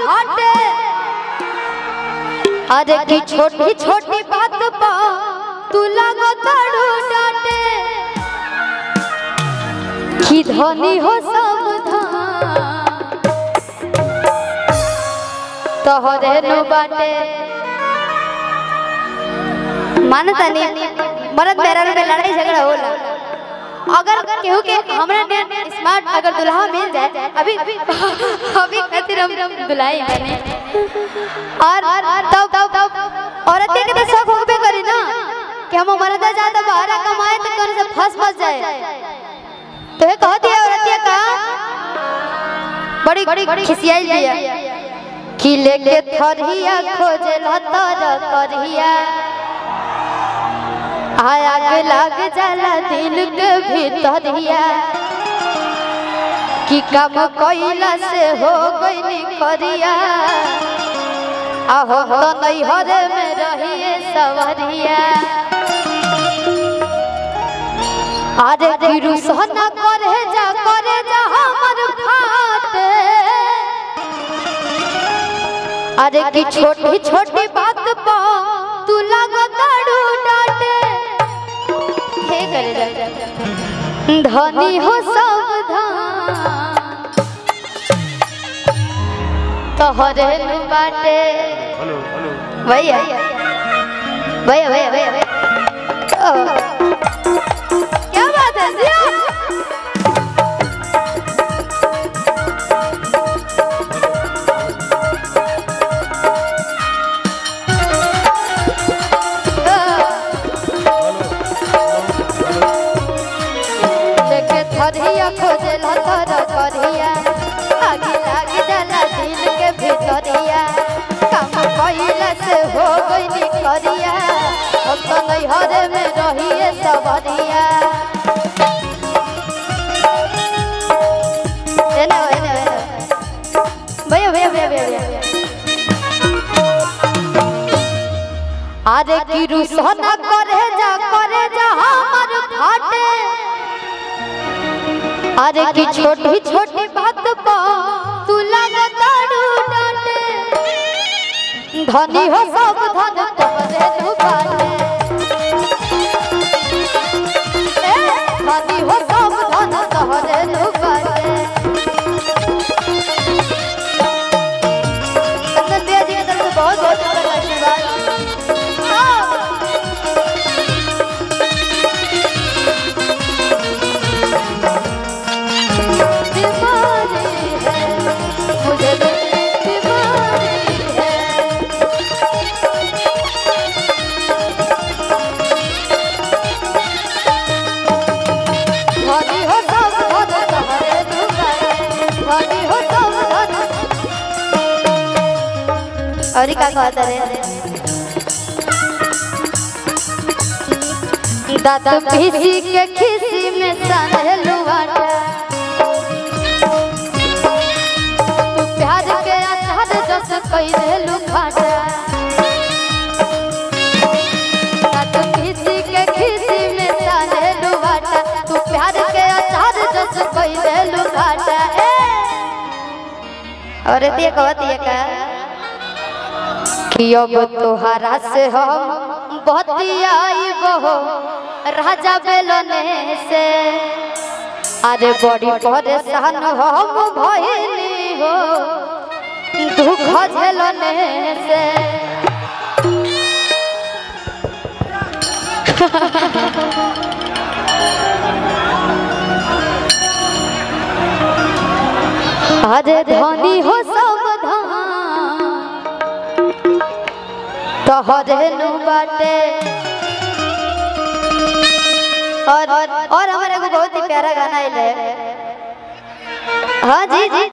फाटे अरे की छोटी छोटी बात पा तू लगो तड़ू डाटे की धनी हो सावधान तोहरे नु बाटे मानता नहीं मरद मेहरारू में लड़ाई झगड़ा होला अगर केहू के हमरा ने स्मार्ट अगर दुल्हा मिल जाए अभी अभी खातिर हम दुल्हाई बने और तब तब औरत के तो शौक होबे करी ना कि हम मर्द ज्यादा बाहर कमाए तो करे से फंस फंस जाए तो ये कहती है औरतिया का बड़ी बड़ी खिसियाई दिया कि लेके थरिया खोजे लतर करहिया आय आग लाग जाला दिल के भीतरिया कि काम कइला से हो गइनी करिया आहो तो नैहर में रहिए सवरिया अरे गिरु सोना करे जा करे जा हमर फाटे अरे की छोटी छोटी बात पा तू लगो दाड़ू डाटे हे करे जा धनी हो सावधान तोहरे नु बाटे हेलो हेलो भैया भैया भैया भैया भैया ओ, क्या बात है जिया देखे थरिया खोजे लतर करिया आगे लागे जाला दिल के भीतरिया काम कइला से हो गइनी करिया अब तो नैहर में रहिए सबरिया एना एना एना भैया भैया भैया भैया अरे की रुसना करे जा करे जा हमर फाटे अरे की छोटी छोटी बात पा तू लगा ताड़ू डाटे धनी हो सब धन तोरे तू बाटे ए, धनी हो सब धन तोरे तू बाटे चंदन भैया जी की तरफ से बहुत बहुत शुक्रिया आशीर्वाद हाँ। बीमारी है मुझे दिल की बीमारी है धनी हो सब धन तोहरे दुआरे धनी हो सब धन और का कहता रे दादा पीसी के खिसी में सानलू आटा तू प्यार के आधार जस कई देलू खाटा दादा पीसी के खिसी में सानलू आटा तू प्यार के आधार जस कई देलू खाटा ए और ये कहती है का कि अब तोहरा से हम बतियाई बहो राजा बेलने से अरे बड़ी परेशान हम भइली हो दुख झेलने से अरे धनी हो सावधान तोहरे नु बाटे और और हमारे को बहुत ही प्यारा गाना है हाँ जी जी